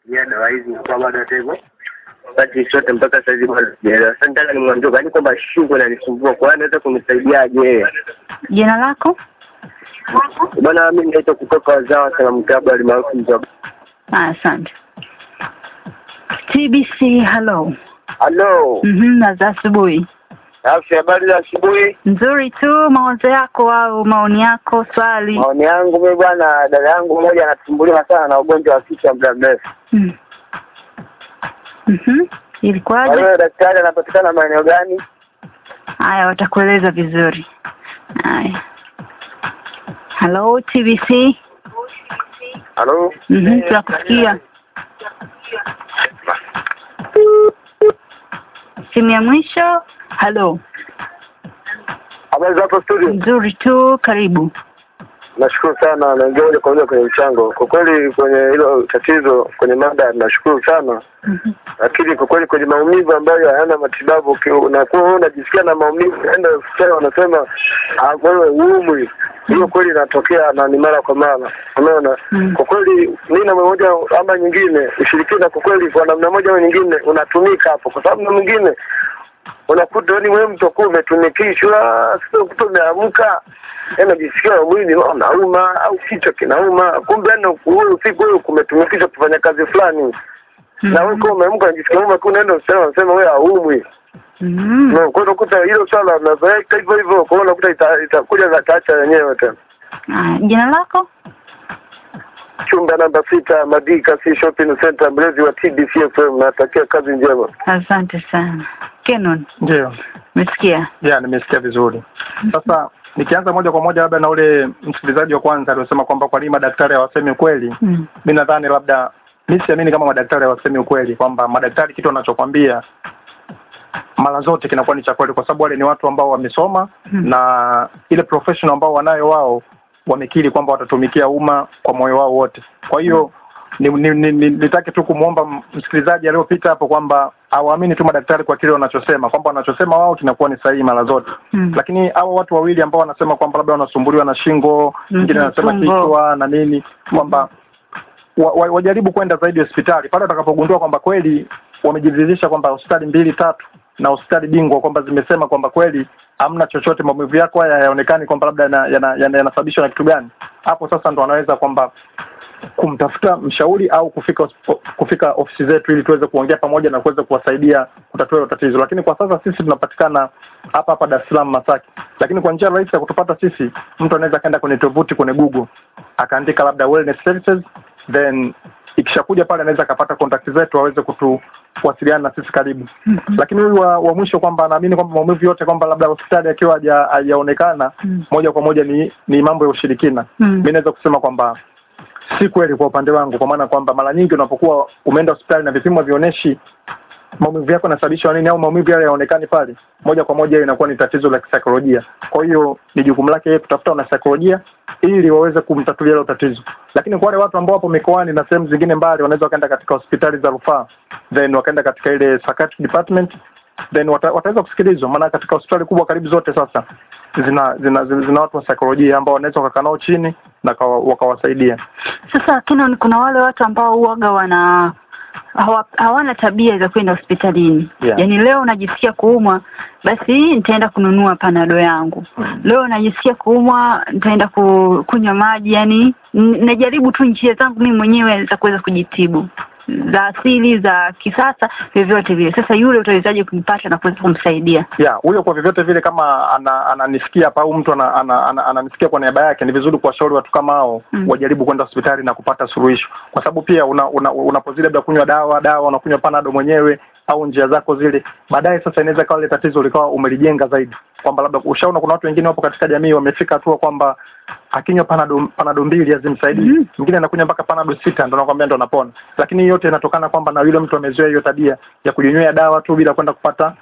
ya dawa hizi kwa bado hata hivyo wakati sote mpaka saizi bado sijaelewa. Sasa nataka nimwambie kwani kwamba shingo inanisumbua, kwa hiyo anaweza kunisaidiaje yeye? Jina lako? Bwana, mimi naitwa kutoka Wazawa Salamu Klabu alimaarufu Mzoga. Ah, Asante. TBC, hello. Halo, Mhm, za asubuhi. afya, habari za asubuhi. Nzuri tu, mawazo yako au maoni yako, swali? Maoni yangu mimi bwana, dada yangu mmoja anasumbuliwa sana na ugonjwa wa kichwa muda mrefu. Mm. Mhm. Kwa Ilikuwaje? hiyo daktari anapatikana maeneo gani? Haya, watakueleza vizuri. Haya. Hello, TBC. Halo, Mhm, tunakusikia. Simu ya mwisho. Hello. habari za hapo studio? Nzuri tu, karibu. Nashukuru sana, naingia moja kwa moja kwenye mchango. Kwa kweli kwenye hilo tatizo, kwenye mada, nashukuru sana Mhm. lakini kwa kweli kwenye maumivu ambayo hayana matibabu, uki- unakuwa wewe unajisikia na maumivu, enda hospitali wanasema ah, wewe uumwi. Hiyo kweli inatokea na ni mara kwa mara, unaona. Mm. Kwa kweli mimi na moja ama nyingine, ushirikina kwa kweli kwa namna moja au nyingine unatumika hapo, kwa sababu na mwingine unakuta yani wewe mtu kuwa umetumikishwa, sio kuta umeamka unajisikia mwili unauma au kichwa kinauma, kumbe yani huyo usiku wewe kumetumikishwa kufanya kazi fulani na wewe kama umeamka unajisikia kama kuna neno sema unasema wewe haumwi. Mhm. No, kwa hiyo unakuta hilo swala unazoeka hivyo hivyo, kwa hiyo unakuta ita- itakuja za taacha yenyewe tena. Haya, jina lako? Chumba namba sita Madika C Shopping Center, mlezi wa TBC FM, natakia kazi njema. Asante sana. Kenon, Ndio, umesikia? ya nimesikia vizuri. Sasa nikianza moja kwa moja labda na ule msikilizaji wa kwanza aliyosema kwamba kwa nini madaktari hawasemi ukweli, Mm. mi nadhani labda mi siamini kama madaktari hawasemi ukweli, kwamba madaktari kitu wanachokwambia mara zote kinakuwa ni cha kweli, kwa sababu wale ni watu ambao wamesoma Mm. na ile professional ambao wanayo wao wamekiri kwamba watatumikia umma kwa moyo wao wote. Kwa hiyo ni, ni, ni, ni, nitake tu kumwomba m- msikilizaji aliyopita hapo kwamba awaamini tu madaktari kwa kile wanachosema, kwamba wanachosema wao kinakuwa ni sahihi mara zote Mm. lakini hao watu wawili ambao wanasema kwamba labda wanasumbuliwa na shingo, mwingine Mhm, anasema tumbo. kichwa na nini, kwamba wa, wa, wajaribu kwenda zaidi hospitali pale watakapogundua kwamba kweli wamejiridhisha kwamba hospitali mbili tatu na hospitali bingwa kwamba zimesema kwamba kweli hamna chochote, maumivu yako haya hayaonekani kwamba labda yanasababishwa yana, yana, yanasababishwa na kitu gani. Hapo sasa ndo wanaweza kwamba kumtafuta mshauri au kufika hosp- kufika ofisi zetu ili tuweze kuongea pamoja na kuweza kuwasaidia kutatua hilo tatizo. Lakini kwa sasa sisi tunapatikana hapa hapa Dar es Salaam Masaki, lakini kwa njia rahisi ya kutupata sisi, mtu anaweza akaenda kwenye tovuti kwenye Google akaandika labda wellness services, then ikishakuja pale anaweza akapata contact zetu aweze kutu kuwasiliana na sisi karibu. Mhm. Lakini huyu wa, wa mwisho kwamba anaamini kwamba maumivu yote kwamba labda hospitali akiwa haja- hajaonekana Mm. moja kwa moja ni ni mambo ya ushirikina. Mm. Mi naweza kusema kwamba si kweli kwa upande wangu, kwa maana kwamba mara nyingi unapokuwa umeenda hospitali na vipimo vionyeshi maumivu yako yanasababishwa nini au maumivu yale yaonekani pale, moja kwa moja inakuwa ni tatizo la kisaikolojia. Kwa hiyo ni jukumu lake yeye kutafuta wanasaikolojia ili waweze kumtatulia hilo tatizo. Lakini kwa wale watu ambao wapo mikoani na sehemu zingine mbali, wanaweza wakaenda katika hospitali za rufaa, then wakaenda katika ile psychiatric department then wata, wataweza kusikilizwa, maana katika hospitali kubwa karibu zote sasa zina zina, zina, zina watu wa saikolojia ambao wanaweza wakakaa nao chini na kawa- wakawasaidia. Sasa Kenon, kuna wale watu ambao huwaga wana hawa, hawana tabia za kwenda hospitalini Yeah. yaani leo najisikia kuumwa basi nitaenda kununua panado yangu leo najisikia kuumwa nitaenda ku, kunywa maji yani n- najaribu tu njia zangu mimi mwenyewe za kuweza kujitibu za asili za kisasa vyovyote vile sasa yule utawezaje kumpata na kuweza kumsaidia ya huyo kwa vyovyote vile kama ana- ananisikia hapa au mtu ana- ana- ana- ananisikia kwa niaba yake, ni vizuri kuwashauri watu kama hao Mm. wajaribu kwenda hospitali na kupata suluhisho, kwa sababu pia una, una, unapozidi labda kunywa dawa dawa unakunywa panado mwenyewe au njia zako zile, baadaye sasa inaweza kawa ile tatizo likawa umelijenga zaidi, kwamba labda ushaona kuna watu wengine wapo katika jamii wamefika hatua kwamba akinywa panado panado mbili hazimsaidii, Mhm. mwingine anakunywa mpaka panado sita, ndo nakwambia ndo anapona. Lakini hii yote inatokana kwamba na yule mtu amezoea hiyo tabia ya kujinywea dawa tu bila kwenda kupata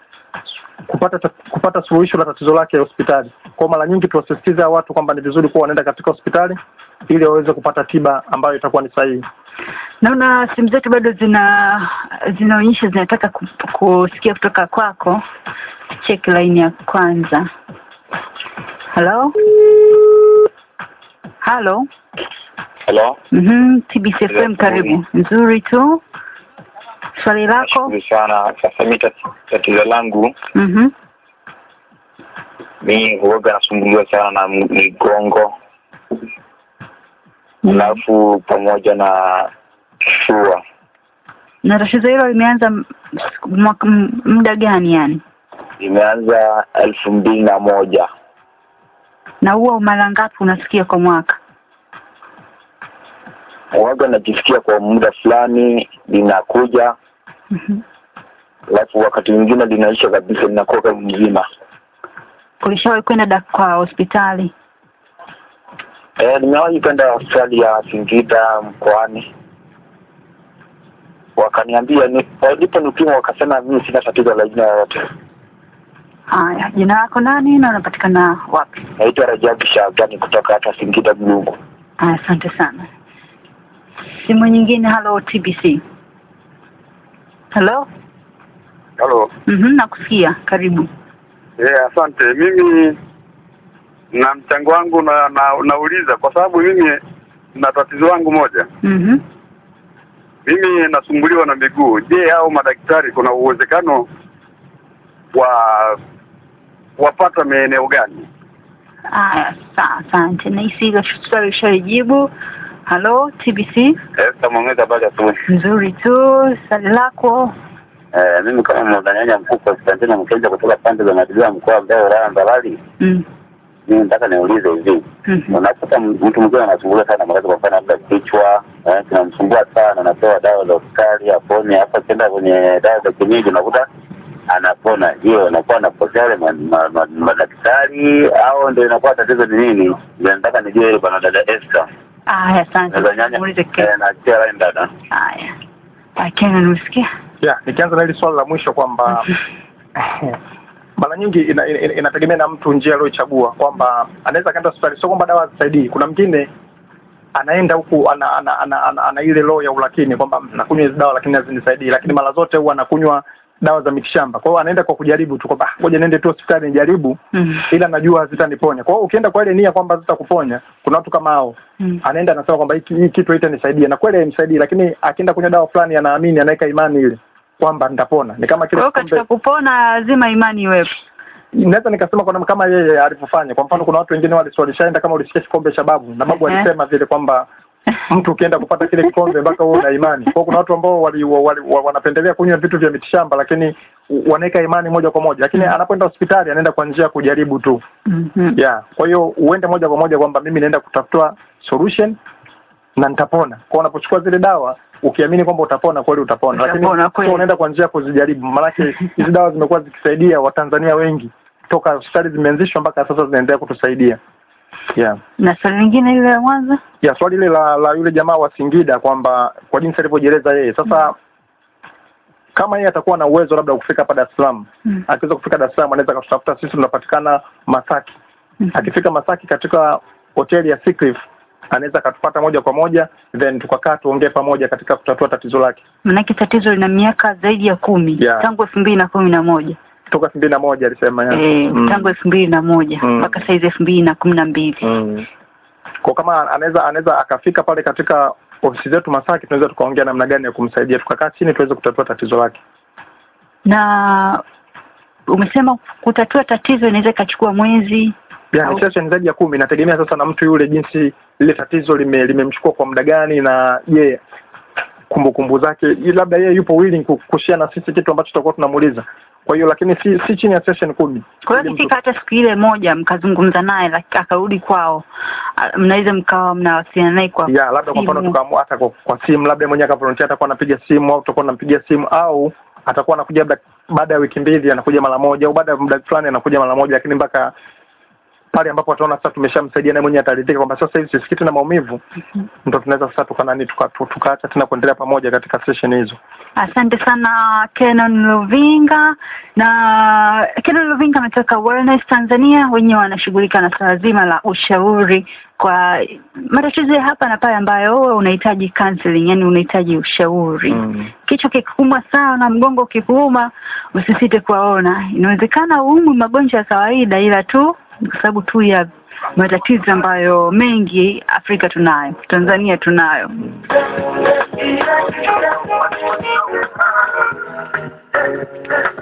kupata ta- kupata suluhisho la tatizo lake hospitali. Kwa mara nyingi tuwasisitize hao watu kwamba ni vizuri kuwa wanaenda katika hospitali ili waweze kupata tiba ambayo itakuwa ni sahihi. naona simu zetu bado zina zinaonyesha zinataka ku, kusikia kutoka kwako check line ya kwanza halo halo Hello. Mhm, TBC FM karibu. Nzuri tu. Swali lako? Nashukuru sana. Sasa mi tat- tatizo langu Mhm. mi huoga nasumbuliwa sana na m- migongo alafu pamoja na kifua. Na tatizo hilo limeanza m- mwaka m- muda gani yani? Imeanza elfu mbili na moja. Na huwa mara ngapi unasikia kwa mwaka? Huoga najisikia kwa muda fulani linakuja, Mhm. alafu wakati mwingine linaisha kabisa, linakuwa mzima. Ulishawahi kwenda dak- kwa hospitali? Eh, nimewahi kwenda hospitali ya Singida mkoani, wakaniambia ni walipo nipima, wakasema mimi sina tatizo la aina yoyote. Haya, jina lako nani na unapatikana wapi? Naitwa Rajabu Shabani kutoka hata Singida Mlungu. Haya, asante sana. Simu nyingine, halo TBC. Halo? Halo. Mhm, nakusikia. Karibu. Eh, asante. Mimi na mchango wangu na, na nauliza kwa sababu mimi na tatizo langu moja. Mhm. Mimi nasumbuliwa na miguu. Je, hao madaktari kuna uwezekano wa wapata maeneo gani? Haya, sawa, asante. Nahisi hilo swali ushalijibu. Halo TBC. Esther Mwangeza, habari ya asubuhi. Nzuri tu. Swali lako. Eh, mimi kama mwadhanyanya mkuu Konstantino Mkenja kutoka pande za Madilia mkoa wa Mbeya wilaya ya Mbarali, Mm. mimi nataka niulize hivi. Mhm. Unakuta m- mtu mwingine anasumbuliwa sana maradhi, kwa mfano labda kichwa eh, kinamsumbua sana, anapewa dawa za hospitali apone, hapa akienda kwenye dawa za kienyeji unakuta anapona. Je, anakuwa anapotea wale ma- ma- ma- madaktari au ndio inakuwa tatizo ni nini? Ndio nataka nijue hilo bwana dada Esther. Haya, asante. Naweza nyanya Muulize eh, Ken. na chia line dada. Haya. Haya, Ken unasikia? yeah, nikianza na hili swali la mwisho kwamba mara nyingi ina, ina, inategemea na mtu njia aliyoichagua kwamba anaweza akaenda hospitali, sio kwamba dawa hazisaidii. Kuna mwingine anaenda huku ana, ana, ana, ana, ana ile roho ya ulakini kwamba nakunywa hizi dawa lakini hazinisaidii, lakini mara zote huwa anakunywa dawa za mitishamba. Kwa hiyo anaenda kwa kujaribu tu kwamba "Ah, ngoja niende tu hospitali nijaribu, Mhm. ila najua hazitaniponya. Kwa hiyo ukienda kwa ile nia kwamba zitakuponya, kuna watu kama hao Mhm. anaenda anasema kwamba hiki hii kitu haitanisaidia, na kweli haimsaidii, lakini akienda kunywa dawa fulani anaamini, anaweka imani ile kwamba nitapona. Ni kama Kwa kile hiyo kikombe katika kupona lazima imani iwepo. naweza nikasema kwamba kama yeye alivyofanya. Kwa mfano, kuna watu wengine wali- walishaenda kama ulisikia kikombe cha babu, na babu Ehe. alisema vile kwamba mtu ukienda kupata kile kikombe mpaka uwe na imani. Kwa hiyo kuna watu ambao wali, wali, wa- wanapendelea kunywa vitu vya mitishamba, lakini wanaweka imani moja kwa moja, lakini anapoenda hospitali anaenda kwa njia ya kujaribu tu Mhm. yeah. Kwa hiyo uende moja kwa moja kwamba mimi naenda kutafuta solution na nitapona. Kwa unapochukua zile dawa ukiamini kwamba utapona, kweli utapona, lakini Utapona kweli. sio unaenda kwa njia ya kuzijaribu. Maanake hizi dawa zimekuwa zikisaidia Watanzania wengi toka hospitali zimeanzishwa mpaka sasa zinaendelea kutusaidia yeah. Na swali lingine ile la mwanzo? ya swali ile la, la yule jamaa wa Singida kwamba kwa jinsi alivyojieleza yeye sasa kama yeye atakuwa na uwezo labda wa kufika hapa Dar es Salaam Mm. akiweza kufika Dar es Salaam anaweza akatutafuta sisi tunapatikana Masaki Mhm. akifika Masaki katika hoteli ya Seacliff anaweza akatupata moja kwa moja then tukakaa tuongee pamoja katika kutatua tatizo lake Manake tatizo lina miaka zaidi ya kumi Yeah. tangu elfu mbili na kumi na moja toka elfu mbili na moja alisema ya. eh, Mm. tangu elfu mbili na moja Mm. mpaka saizi elfu mbili na kumi na mbili Mm. Kwa kama anaweza anaweza akafika pale katika ofisi zetu Masaki tunaweza tukaongea namna gani ya kumsaidia tukakaa chini tuweze kutatua tatizo lake na umesema kutatua tatizo inaweza ikachukua mwezi Yeah, Au- ni session zaidi ya kumi. Inategemea sasa na mtu yule jinsi lile tatizo lime limemchukua kwa muda gani, na je kumbukumbu zake, i- labda yeye yupo willing ku- kushare na sisi kitu ambacho tutakuwa tunamuuliza. Kwa hiyo lakini si si chini ya session kumi. kwa hiyo Ili mtu- ikifika hata siku ile moja mkazungumza naye laki- akarudi kwao a- mnaweza mkawa mnawasiliana naye kwa ya labda kwa mfano simu. tukaamua hata kwa, kwa simu, labda mwenyewe akavolontia atakuwa anapiga simu au tutakuwa tunampigia simu au atakuwa anakuja labda baada ya wiki mbili anakuja mara moja au baada ya muda fulani anakuja mara moja, lakini mpaka pale ambapo ataona sasa tumeshamsaidia naye mwenyewe ataridhika kwamba sasa hivi sisikii tena maumivu, ndo tunaweza sasa tukanani tukaacha tuka, tukaacha tena kuendelea pamoja katika session hizo. Asante sana Kenon Luvinga. Na Kenon Luvinga ametoka Wellness Tanzania, wenyewe wanashughulika na swala zima la ushauri kwa matatizo ya hapa na pale ambayo wewe unahitaji counseling, yani unahitaji ushauri Mm. kichwa kikuuma sana, mgongo ukikuuma, usisite kuwaona. Inawezekana uumwi magonjwa ya kawaida, ila tu kwa sababu tu ya matatizo ambayo mengi Afrika tunayo, Tanzania tunayo. Thank you.